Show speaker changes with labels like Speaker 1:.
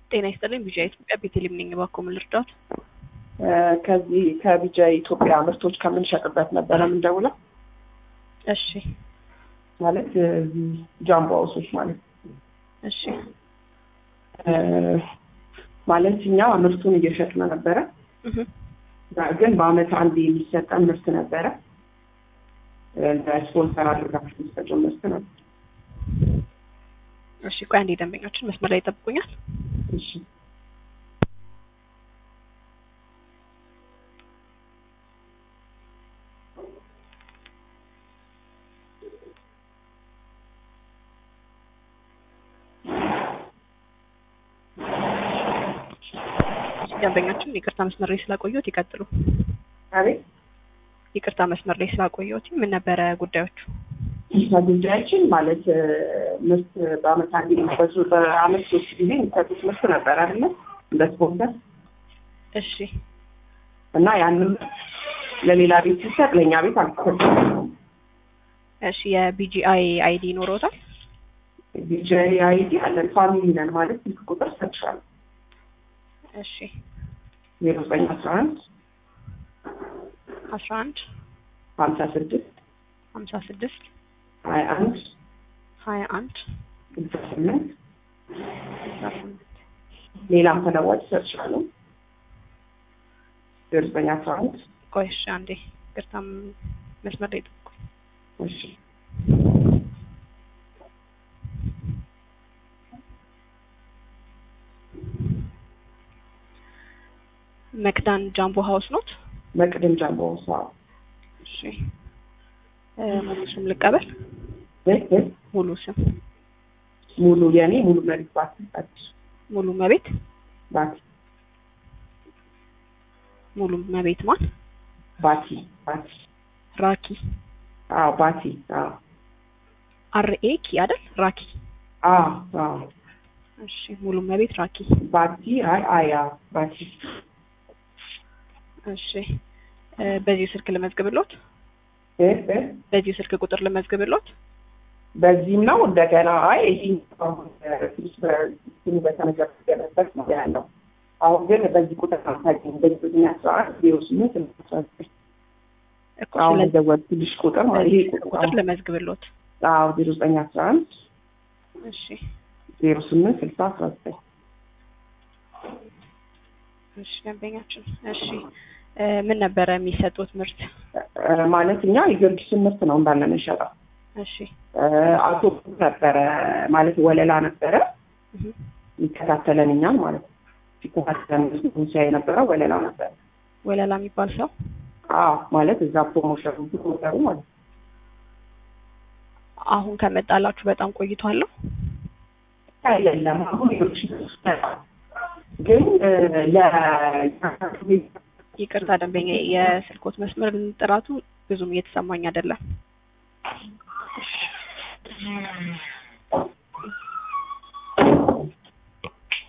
Speaker 1: ጤና ይስጥልኝ። ቢጃ ኢትዮጵያ ቤተልሔም ነኝ። እባክዎ ምን ልርዳዎት?
Speaker 2: ከዚህ ከቢጃ ኢትዮጵያ ምርቶች ከምንሸጥበት ነበረ የምንደውለው።
Speaker 1: እሺ
Speaker 2: ማለት እዚህ ጃምቦ ሀውሶች ማለት ነው።
Speaker 1: እሺ
Speaker 2: እ ማለት እኛ ምርቱን እየሸጥን ነበረ፣
Speaker 1: እህ
Speaker 2: ግን በአመት አንድ የሚሰጠን ምርት ነበረ። ስፖንሰር አድርጋችሁ የሚሰጠው ምርት ነው።
Speaker 1: እሺ ቆይ አንዴ ደንበኛችን መስመር ላይ ይጠብቁኛል።
Speaker 2: እሺ
Speaker 1: ደንበኛችን ይቅርታ መስመር ላይ ስላቆየሁት ይቀጥሉ።
Speaker 2: አቤት
Speaker 1: ይቅርታ መስመር ላይ ስላቆየሁት ምን ነበረ ጉዳዮቹ?
Speaker 2: ጉዳያችን ማለት እ ምርት በአመት አንድ የሚበዙ በአመት ሶስት ጊዜ የሚሰጡት ምርት ነበር አይደለ? እንደ ስፖንሰር
Speaker 1: እሺ
Speaker 2: እና ያንን ለሌላ ቤት ሲሰጥ ለእኛ ቤት አልተሰጠም።
Speaker 1: እሺ የቢጂአይ አይዲ ይኖረውታል?
Speaker 2: ቢጃይ አይዲ አለን ፋሚሊ ነን ማለት ስልክ ቁጥር ሰጥሻለሁ
Speaker 1: እሺ
Speaker 2: ዜሮ ዘጠኝ አስራ አንድ
Speaker 1: አስራ አንድ
Speaker 2: ሀምሳ ስድስት
Speaker 1: ሀምሳ ስድስት
Speaker 2: ሀያ አንድ
Speaker 1: ሀያ አንድ
Speaker 2: ስልሳ ስምንት
Speaker 1: ስልሳ ስምንት
Speaker 2: ሌላም ተለዋጭ ሰጥሻለሁ ዜሮ ዘጠኝ አስራ አንድ
Speaker 1: ቆይ እሺ አንዴ ይቅርታም መስመር ላይ ጠብቁኝ።
Speaker 2: እሺ
Speaker 1: መክዳን ጃምቦ ሀውስ ኖት?
Speaker 2: መቅድም ጃምቦ ሳ
Speaker 1: እሺ እ ሙሉ ስም ልቀበል? ሙሉ ስም
Speaker 2: ሙሉ የኔ ሙሉ መሬት ባቲ አዲስ
Speaker 1: ሙሉ መቤት
Speaker 2: ባቲ
Speaker 1: ሙሉ መቤት ማን?
Speaker 2: ባቲ ባቲ
Speaker 1: ራኪ
Speaker 2: አዎ ባቲ አዎ
Speaker 1: አርኤ ኪ አይደል? ራኪ
Speaker 2: አዎ አዎ
Speaker 1: እሺ ሙሉ መቤት ራኪ
Speaker 2: ባቲ አይ አያ ባቲ
Speaker 1: እሺ እ በዚህ ስልክ ልመዝግብሎት?
Speaker 2: እ እ
Speaker 1: በዚህ ስልክ ቁጥር ልመዝግብሎት?
Speaker 2: በዚህም ነው እንደገና አይ ይህ አሁን ትንሽ በስሙ በተመዘገበበት ነው ያለው። አሁን ግን በዚህ ቁጥር አታገኝ በዚህ አስራ አንድ ዜሮ ስምንት አስራ ዘጠኝ
Speaker 1: እኮ
Speaker 2: አሁን
Speaker 1: ስለዚህ
Speaker 2: የደወልኩልሽ ቁጥር ማለት
Speaker 1: በዚህ
Speaker 2: ይሄ
Speaker 1: ስልክ ቁጥር ልመዝግብሎት?
Speaker 2: አዎ ዜሮ ዘጠኝ አስራ አንድ
Speaker 1: እሺ
Speaker 2: ዜሮ ስምንት ስልሳ አስራ ዘጠኝ
Speaker 1: እሺ ደንበኛችን እሺ እ ምን ነበረ የሚሰጡት ምርት?
Speaker 2: እ ማለት እኛ የጊዮርጊስን ምርት ነው እንዳለ የምንሸጠው።
Speaker 1: እሺ
Speaker 2: እ አቶ ነበረ ማለት ወለላ ነበረ
Speaker 1: እህ
Speaker 2: የሚከታተለን እኛን ማለት ነው። ሲከታተለን ሲያ የነበረ ወለላ ነበረ።
Speaker 1: ወለላ የሚባል ሰው
Speaker 2: አዎ ማለት እዛ ፕሮሞሽን ፕሮሞተሩ ማለት ነው።
Speaker 1: አሁን ከመጣላችሁ በጣም ቆይቷል?
Speaker 2: አይደለም አሁን ሌሎች ግን እ ለ
Speaker 1: ይቅርታ ደንበኛ የስልኮት መስመር ጥራቱ ብዙም እየተሰማኝ አይደለም።